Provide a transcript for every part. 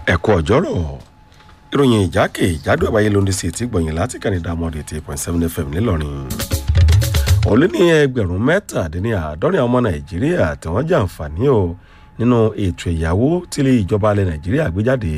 ẹ̀kọ́ ọ̀jọ́rọ̀ ìròyìn ìjákè ìjádùn àbáyé ló ń di sí etí gbọ̀nyìn láti kàn ní dàmọ́dé eighty point seven fm ńìlọrin ó lé ní ẹgbẹ̀rún mẹ́tàdínláàádọ́rin ọmọ nàìjíríà tí wọ́n jàǹfààní o nínú ètò ìyàwó tí ìjọba ilẹ̀ nàìjíríà gbé jáde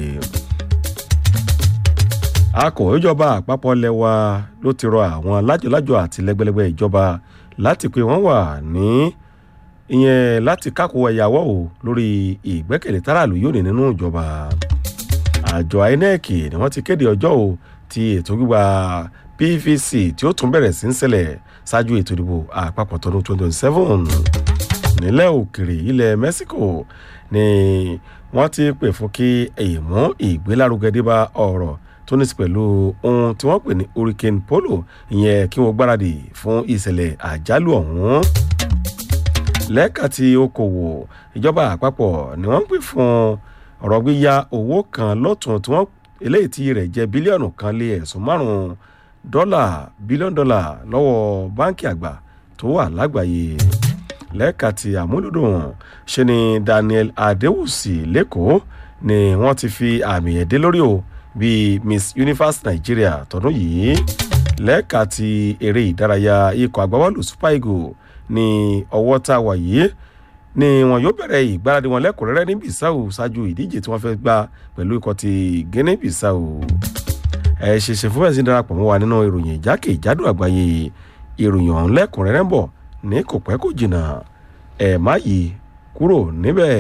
akọ̀wé ìjọba àpapọ̀ lẹ́wà ló ti rọ àwọn lájọlájọ àti lẹ́gbẹ̀lẹ́gbẹ̀ ìjọba láti pé wọ́n wà ní ìyẹn láti kákó ẹ̀yàwó o lórí ìgbẹ́kẹ̀lé táràlú yóò ní nínú ìjọba àjọ inec ni wọ́n ti kéde ọjọ́ o ti ètò gbígba pvc tí ó tún bẹ̀rẹ̀ sí ń ṣẹlẹ̀ ṣáájú ètò ìdìbò àpapọ̀ tọdún twenty twenty seven nílẹ̀ òkèrè ilẹ̀ mexico ni wọ́n ti pè fún kí ìmú ìgbélárugẹ dé bá ọ̀rọ̀ tó ní sí pẹ̀lú ohun tí wọ́n pè ní hurricane polo ìyẹn kí wọ́n gbáradì fún ìṣẹ̀lẹ̀ àjálù ọ̀hún lẹ́ka ti okòwò ìjọba àpapọ̀ ni wọ́n ń pè fún ọ̀rọ̀ gbíya owó kan lọ́tún tí wọ́n eléyìí tí rẹ̀ jẹ́ bílíọ̀nù kan lé ẹ̀sùn márùn-ún dọ́là bílíọ̀nù dọ́là lọ́wọ́ báńkì àgbà tó wà lágbàáyé lẹ́ka ti àmúlòdùn ṣe ni daniel adewusi lẹ́kọ̀ọ́ ni wọ́n ti fi àmì ẹ̀dẹ́ lórí o bíi miss universe nigeria tọdún yìí lẹ́ka ti eré ìdárayá ikọ̀ agbábọ́ọ̀lù super eagles ní ọwọ́ tá a wà yìí ni wọn yóò bẹ̀rẹ̀ ìgbáradì wọn lẹ́kùnrẹ́rẹ́ ní bissau ṣáájú ìdíje tí wọ́n fẹ́ gbá pẹ̀lú ikọ̀ ti guinea bissau ẹ ṣeṣe fún bẹ́ẹ̀ sí darapọ̀ mọ́ wa nínú ìròyìn ìjákè ìjádù àgbáyé ìròyìn ọ̀hún lẹ́kùnrẹ́rẹ́ ń bọ̀ ní kò pẹ́ kò jìnnà ẹ̀ má yí kúrò níbẹ̀.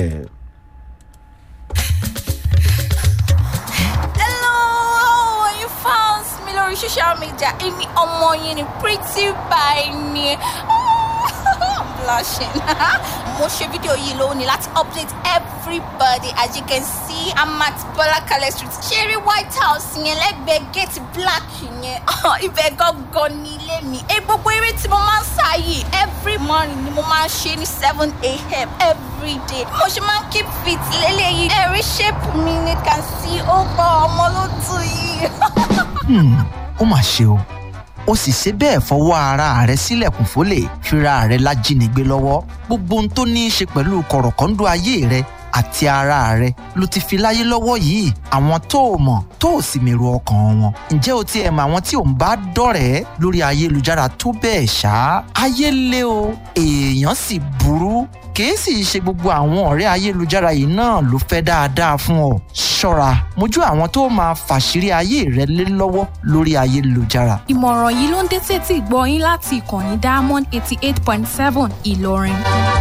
Hello, you found me lórí social media. Èmi ọmọ yín ni pretty by ni. I'm blushing. Mo ṣe fídíò yìí lónìí láti update everybody as you can see I'm at Bọ́lákalẹ̀ street. Ṣeré White House yẹn lẹ́gbẹ̀ẹ́ gate black yẹn. Ibẹ̀ gangan ni ilé mi. Ẹ gbogbo eré tí mo máa ń sá yìí every morning ni mo máa ń ṣe ní seven a.m. every day. Mo ṣe máa ń keep fit lélẹ́yìí. Ẹ̀rí shape mi ni can see ó gbọ́ ọmọ ló tù yìí. Hmm, ó mà ṣe o ó sì ṣe bẹ́ẹ̀ fọwọ́ ara rẹ̀ sílẹ̀kùn fólè fira rẹ̀ lájínigbé lọ́wọ́ gbogbo ohun tó ní í ṣe pẹ̀lú kọ̀rọ̀kọ́ńdú ayé rẹ̀ àti ara rẹ̀ ló ti fi láyé lọ́wọ́ yìí àwọn tó o mọ̀ tó o sì mèrò ọkàn wọn ǹjẹ́ o ti ẹ̀ mọ àwọn tí ò ń bá dọ̀rẹ́ lórí ayélujára tó bẹ́ẹ̀ ṣá ayé lé o èèyàn sì burú kìí sì ṣe gbogbo àwọn ọ̀rẹ́ ayélujára yìí náà ló fẹ́ dáadáa fún ọ ṣọ́ra mójú àwọn tó máa fàṣírí ayé rẹ lé lọ́wọ́ lórí ayélujára ìmọ̀ràn yìí ló ń dé tètè gbọ́ yín láti ìkànnì diamond eighty eight point seven ìlọrin.